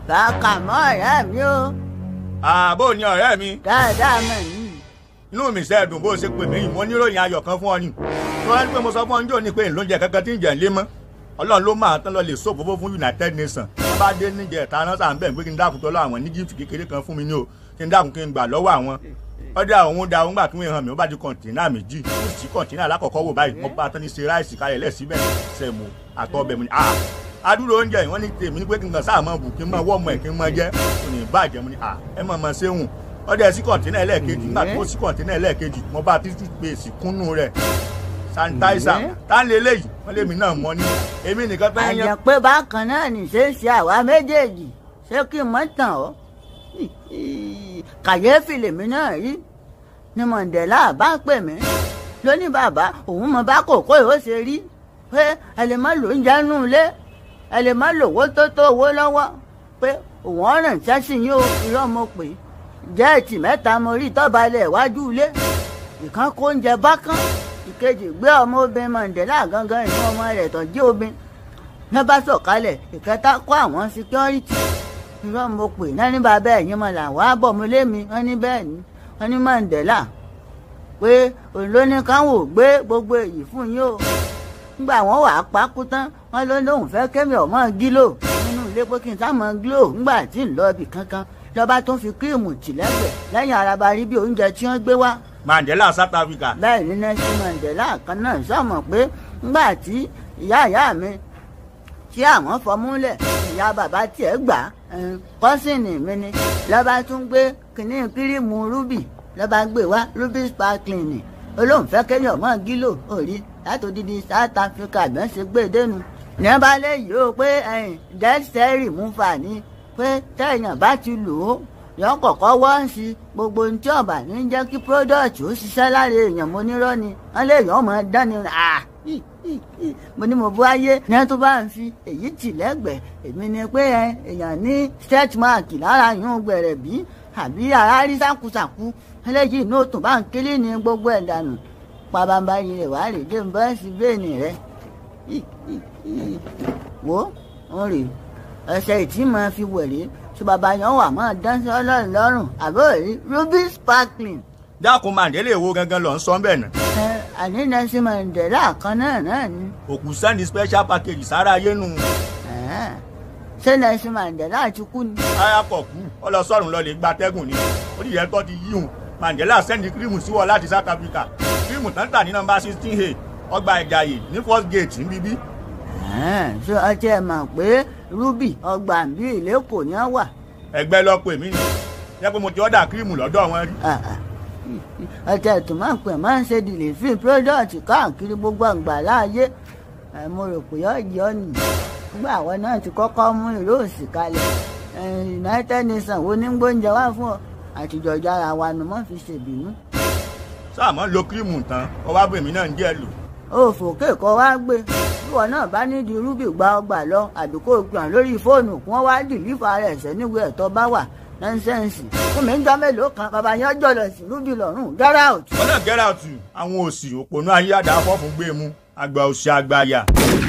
bàkà mọ́ ọ̀rẹ́ mi o àbó ni ọ̀rẹ́ mi dáadáa mọ̀ ní. inú mi ṣe dùn bó ṣe pè mí mo níròyìn ayọ̀ kan fún ọ ni wọ́n ní pé mo sọ fún ọ níjọ́ ni pé ìlóúnjẹ kankan tí ń jẹ ńlé mọ́ ọlọ́run ló máa tán lọ lè sọ òfófó fún United Nations wọ́n bá dé níjẹ ìta náà sàn bẹ́ẹ̀ pé kí n dákun tọ́lọ́ àwọn ní gift kékeré kan fún mi ní o kí n dákun kí n gbà lọ́wọ́ àwọn ọdẹ àwọn da òun gbà kí wọ́n hàn mí ó bá di kọ̀ǹtínà méjì ó sì kọ̀ǹtínà alákọ̀ọ́kọ́ wò báyìí mo bá tán ní ṣe ráìsì kalẹ̀ lẹ́síbẹ̀ sẹ̀mù àtọ́bẹ̀ mu ni ah adúrò oúnjẹ yìí wọ́n ní tèmi ní pé kí n kàn sáà mọ̀ bù kí n mọ̀ wọ́ ọmọ ẹ̀ kí n mọ̀ jẹ́ kò ní bàjẹ́ mu ni ah ẹ mọ̀ mọ̀ ṣéhùn ọdẹ sí kọ̀ǹtínà ẹlẹ́ẹ̀kejì nígbà tó sí kọ̀ǹtínà ẹlẹ́ẹ̀kejì mo bá títí pèsè kúnnú rẹ̀ sanitaisa tá ń lé léyìí wọ́n lé mi náà mọ́ ní èmi nìkan fẹ́ yan àjẹ́ pé bákan náà ní ṣe ń ṣe àwa méjèèjì ṣé kí n mọ̀ tàn ọ́ kàyéfì lèmi náà rí ni Mandela bá pè mí lóní bàbá òun mọ bá kòkó yìí ó ṣe rí pé ẹ lè má lò ń jẹnu ilé ẹ lè má lòwó tó tó owó lọ́wọ́ pé òun ọ̀ràn ṣẹ́sì yín o irọ́ mo pè é jẹ́ẹ̀tì mẹ́ta mo rí tọ́balẹ̀ iwájú ilé ìkan kó oúnjẹ bákan ìkejì gbé ọmọ obìnrin Mandela gangan ìlú ọmọ rẹ̀ tó jí obìnrin ní bá sọ̀kalẹ̀ ìkẹta kó àwọn síkírọ́rìtì irọ́ mo pè náà ní bàbá ẹ̀yìn mọ̀ làwọn àbọ̀ mi lémi wọ́n ní bẹ́ẹ̀ ni wọ́n ní Mandela pé òun ló ní káwọn ò gbé gbogbo èyí fún yín o nígbà wọn wà á pákú tán wọn ló lóun fẹ́ kémi ọmọ gílò nínú ilé pé kí n sá mọ gílò nígbà tí ń lọ ibì kankan lọ́ba tó ń fi kírímù tì lẹ́gbẹ̀ẹ́ lẹ́yìn araba rí bí oúnjẹ tí wọ́n gbé wá Mandela South Africa bẹ́ẹ̀ ni Nelson Mandela kan náà sọ̀mọ̀ pé ńgbà tí ìyá ìyá mi tí àwọn fọmúlẹ̀ ìyá bàbá tiẹ̀ gbà kọ́sìnì mi ni lọ́ba tún gbé kínní kírímù rúbì lọ́ba gbé wá rúbì sparkling ni olóńfẹ́ kéèyàn ọmọ gílò òrí láti odidi South Africa bí wọ́n ṣe gbé e dénú ní wọ́n bá léyìí o pé dead cell removal ni pé téèyàn bá ti lò ó yọ kọ̀kọ́ wọ́n sí gbogbo ohun tí ọ̀bà ní jẹ́ kí product ó ṣiṣẹ́ lára èèyàn mo nírọ́ ni wọ́n lè yàn ọmọ dání à mo ní mo bú ayé ní tó bá ń fi èyí tì lẹ́gbẹ̀ẹ́ èmi ni pé èèyàn ní stretch mark lára yún gbẹ̀rẹ̀ bí àbí ara rí sákúsàkú eléyìí inú òtún bá ń kílí ní gbogbo ẹ̀ dànù pabambarí rẹ̀ wá rè dé bọ́ọ̀sì bẹ́ẹ̀nì rẹ̀ wo ń rè ẹsẹ̀ ìtì máa fi wẹ̀rẹ̀ tí bàbá yẹn wà máa dán sí ọlọ́run lọ́rùn àbọ̀ rí ruby sparkling. dákun Mandela èwo gangan lọ ń sọ bẹ́ẹ̀ náà ẹ àní Nelson Mandela kan náà náà ni. òkú sẹ́ni special package sára ayé nu Ẹ̀ẹ́, ṣé Nelson Mandela ti kú ni. ayakọ̀ kú ọlọ́sọ̀rùn lọ lè gba tẹ́gùn ni ó dìyẹ tó ti yíhun Mandela sẹ́ndì kírímù sí wọ láti South Africa kírímù tán tà ní nọ́mbà sixteen a ọgbà ìjàyè ní first gate níbí Ẹ̀ẹ́, ṣé ọtí ẹ mọ̀ pé ruby ọgbà ń bí ìlẹ́kọ̀ọ́ ni wọ́n wà. ẹgbẹ́ lọ pè mí ni yẹ pé mo ti ọ̀dà kírímù lọ́dọ̀ wọn rí Ah, ah. ọtí ẹ̀ tó máa ń pè máa ń ṣe dìlífì product káàkiri gbogbo àgbà láàyè ẹ̀, mo rò pé ọ̀jẹ̀ ọ̀nì nígbà àwọn náà ti kọ́kọ́ mú ìró òsì kalẹ̀ ẹ̀, United Nations wo ní gbóúnjẹ wá fún ọ àtijọ́jà ara wa ni wọ́n fi ṣèbínú. sáàmọ́ lo kírímù tán ọwọ́ abèmí náà ń jẹ́ lò òfòkè kọ wá gbé ìwọ náà bá nídìí rúbì gba ọgbà lọ àbí kó o gbọ̀n lórí fóònù kí wọ́n wá dìlífà rẹ̀ sẹ́niwé ẹ̀tọ́ bá wà nọ́ńsẹ́ǹsì fún mi ń jọ mélòó kan bàbá yẹn jọ̀lọ̀ sí rúbì lọ́rùn get out. wọn náà get out àwọn òsì òpònú ayé àdáfọ́ fún gbé mu àgbà òsì àgbà àyà